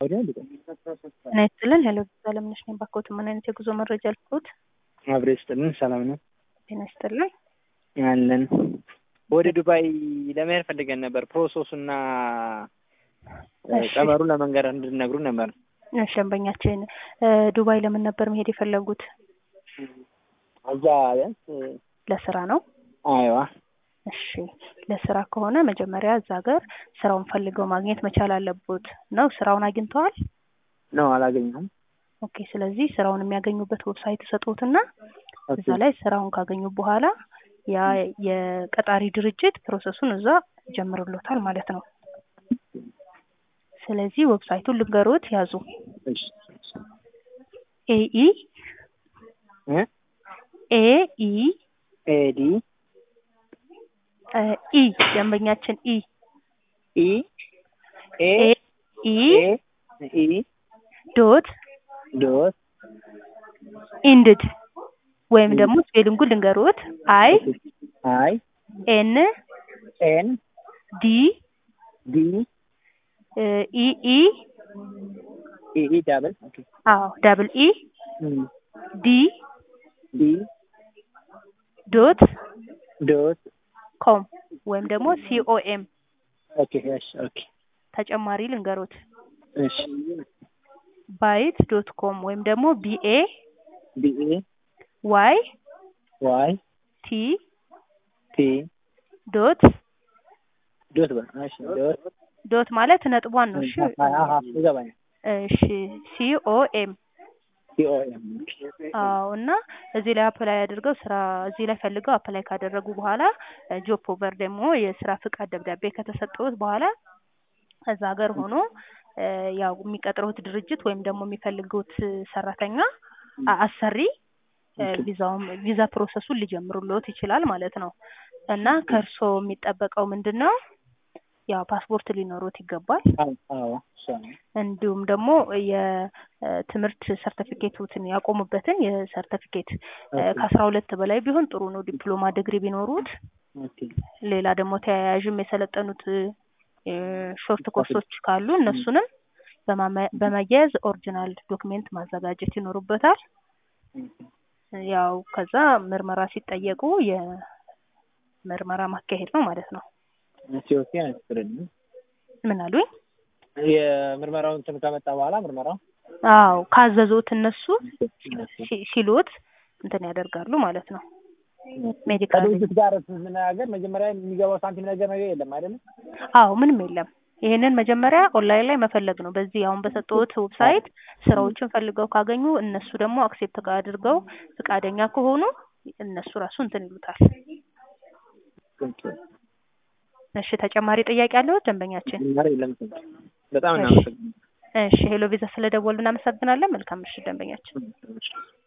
ጤና ይስጥልን ሄሎ አለምነሽ ነኝ ባክዎት ምን አይነት የጉዞ መረጃ ልኩት አብሬ ይስጥልን ሰላም ነው ጤና ይስጥልን አለን ወደ ዱባይ ለመሄድ ፈልገን ነበር ፕሮሰሱና ቀመሩ ለመንገር እንድነግሩ ነበር እሺ ደንበኛችን ዱባይ ለምን ነበር መሄድ የፈለጉት እዛ ቢያንስ ለስራ ነው አይዋ እሺ ለስራ ከሆነ መጀመሪያ እዛ ሀገር ስራውን ፈልገው ማግኘት መቻል አለቦት ነው ስራውን አግኝተዋል ነው አላገኘሁም ኦኬ ስለዚህ ስራውን የሚያገኙበት ዌብሳይት ሰጡትና እዛ ላይ ስራውን ካገኙ በኋላ ያ የቀጣሪ ድርጅት ፕሮሰሱን እዛ ጀምርሎታል ማለት ነው ስለዚህ ዌብሳይቱን ልንገሮት ያዙ ኤኢ ኤኢ ኤዲ ኢ ደንበኛችን ኢ ኢ ኤ ኢ ኢ ዶት ዶት ኢንድድ ወይም ደግሞ ስፔሊንጉ ልንገሮት አይ አይ ኤን ኤን ዲ ዲ ኢ ኢ ኢ ኢ ዳብል ኦኬ አዎ ዳብል ኢ ዲ ዲ ዶት ዶት ኮም ወይም ደግሞ ሲኦኤም ኦኬ እሺ ኦኬ ተጨማሪ ልንገሮት እሺ ባይት ዶት ኮም ወይም ደግሞ ቢኤ ቢኤ ዋይ ዋይ ቲ ቲ ዶት ዶት በል እሺ ዶት ዶት ማለት ነጥቧን ነው እሺ አሃ ይገባኛል እሺ ሲኦኤም ሲኦኤም አዎ እና እዚህ ላይ አፕላይ አድርገው ስራ እዚህ ላይ ፈልገው አፕላይ ካደረጉ በኋላ ጆብ ኦፈር ደግሞ የስራ ፍቃድ ደብዳቤ ከተሰጠውት በኋላ እዛ ሀገር ሆኖ ያው የሚቀጥሩት ድርጅት ወይም ደግሞ የሚፈልጉት ሰራተኛ አሰሪ ቪዛውም ቪዛ ፕሮሰሱን ሊጀምሩልዎት ይችላል ማለት ነው እና ከእርስዎ የሚጠበቀው ምንድን ነው ያው ፓስፖርት ሊኖሩት ይገባል አዎ እንዲሁም ደግሞ የትምህርት ሰርተፊኬቱትን ያቆሙበትን የሰርተፊኬት ከአስራ ሁለት በላይ ቢሆን ጥሩ ነው ዲፕሎማ ዲግሪ ቢኖሩት ሌላ ደግሞ ተያያዥም የሰለጠኑት ሾርት ኮርሶች ካሉ እነሱንም በማያያዝ ኦሪጂናል ዶክሜንት ማዘጋጀት ይኖሩበታል ያው ከዛ ምርመራ ሲጠየቁ የምርመራ ማካሄድ ነው ማለት ነው ኢትዮጵያ አይስጥልኝ ምን አሉኝ የምርመራውን እንትን ከመጣ በኋላ ምርመራው አዎ ካዘዙት እነሱ ሲሉት እንትን ያደርጋሉ ማለት ነው ሜዲካል ከድርጅት ጋር ስንነጋገር መጀመሪያ የሚገባው ሳንቲም ነገር ነገር የለም አይደለም አዎ ምንም የለም ይሄንን መጀመሪያ ኦንላይን ላይ መፈለግ ነው በዚህ አሁን በሰጠሁት ዌብሳይት ስራዎችን ፈልገው ካገኙ እነሱ ደግሞ አክሴፕት አድርገው ፍቃደኛ ከሆኑ እነሱ ራሱ እንትን ይሉታል እሺ ተጨማሪ ጥያቄ አለው ደንበኛችን በጣም እናመሰግናለን እሺ ሄሎ ቪዛ ስለደወሉ እናመሰግናለን መልካም ምሽት ደንበኛችን